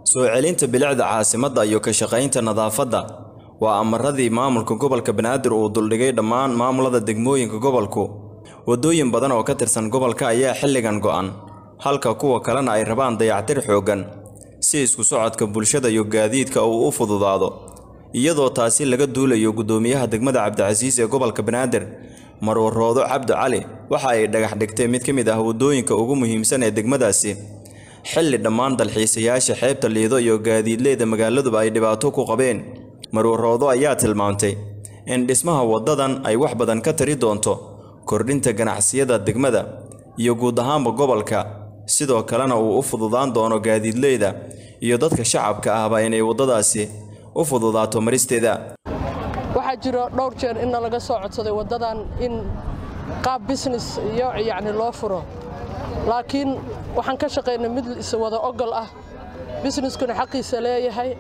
soo celinta bilicda caasimadda iyo ka shaqaynta nadaafadda waa amaradii maamulka gobolka banaadir uu duldhigay dhammaan maamulada degmooyinka gobolku waddooyin badan oo ka tirsan gobolka ayaa xilligan go'an halka kuwa kalena ay rabaan dayactir xooggan si isku socodka bulshada iyo gaadiidka uu u fududaado iyadoo taasi laga duulayo guddoomiyaha degmada cabdicasiis ee gobolka banaadir marwaroodo cabdi cali waxa ay dhagax dhigtay mid ka mid ah waddooyinka ugu muhiimsan ee degmadaasi xilli dhammaan dalxiisayaasha xeebta liido iyo gaadiidleyda magaaladuba ay dhibaato ku qabeen marwaroodo ayaa tilmaamtay in dhismaha waddadan ay wax badan ka tari doonto kordhinta ganacsiyada degmada iyo guud ahaanba gobolka sidoo kalena uu u fududaan doono gaadiidleyda iyo dadka shacabka ahba inay waddadaasi u fududaato maristeeda waxaa jiro dhowr jeer inna laga soo codsaday waddadan in qaab bisines iyo yacni loo furo laakiin waxaan ka shaqaynay mid iswada ogol ah bisneskuna xaqiisa leeyahay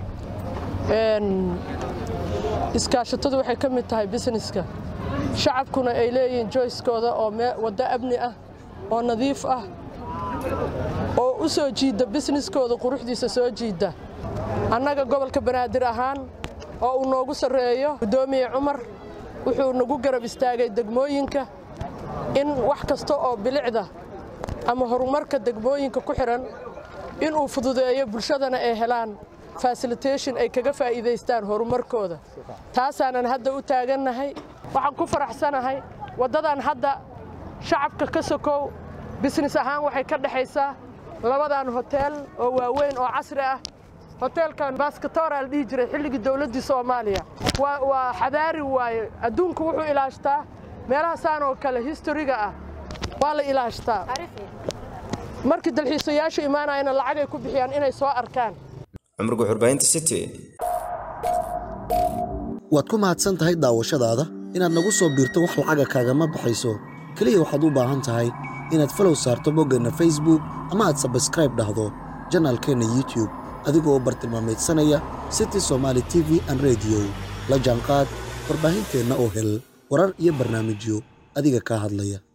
iskaashatadu waxay ka mid tahay bisneska shacabkuna ay leeyihiin joyskooda oo waddo amni ah oo nadiif ah oo u soo jiidda bisneskooda quruxdiisa soo jiidda annaga gobolka banaadir ahaan oo uu noogu sarreeyo guddoomiye cumar wuxuu nagu garab istaagay degmooyinka in wax kasta oo bilicda ama horumarka degmooyinka ku xidhan inuu fududeeyo bulshadana ay helaan fasilitation ay kaga faa'iidaystaan horumarkooda taasaanan hadda u taagannahay waxaan ku faraxsanahay waddadan hadda shacabka ka sokow bisnes ahaan waxay ka dhexaysaa labadan hoteel oo waaweyn oo casri ah hoteelkan baskatoora la dhihi jiray xilligii dowladdii soomaaliya waa xadaari waaye adduunku wuxuu ilaashtaa meelahaasaan oo kale historiga ah waa la ilaashtaa markii dalxiisayaashu imaanayana lacagay ku bixiyaan inay soo arkaan cumriga xurbaynta city waad ku mahadsan tahay daawashadaada inaad nagu soo biirto wax lacaga kaagama baxayso keliya waxaad u baahan tahay inaad falow saarto boggeenna facebook ama aad sabskraib dhahdo janaalkeenna youtube adigoo bartilmaameedsanaya city somaali t v an rediyo la jaanqaad warbaahinteenna oo hel warar iyo barnaamijyo adiga kaa hadlaya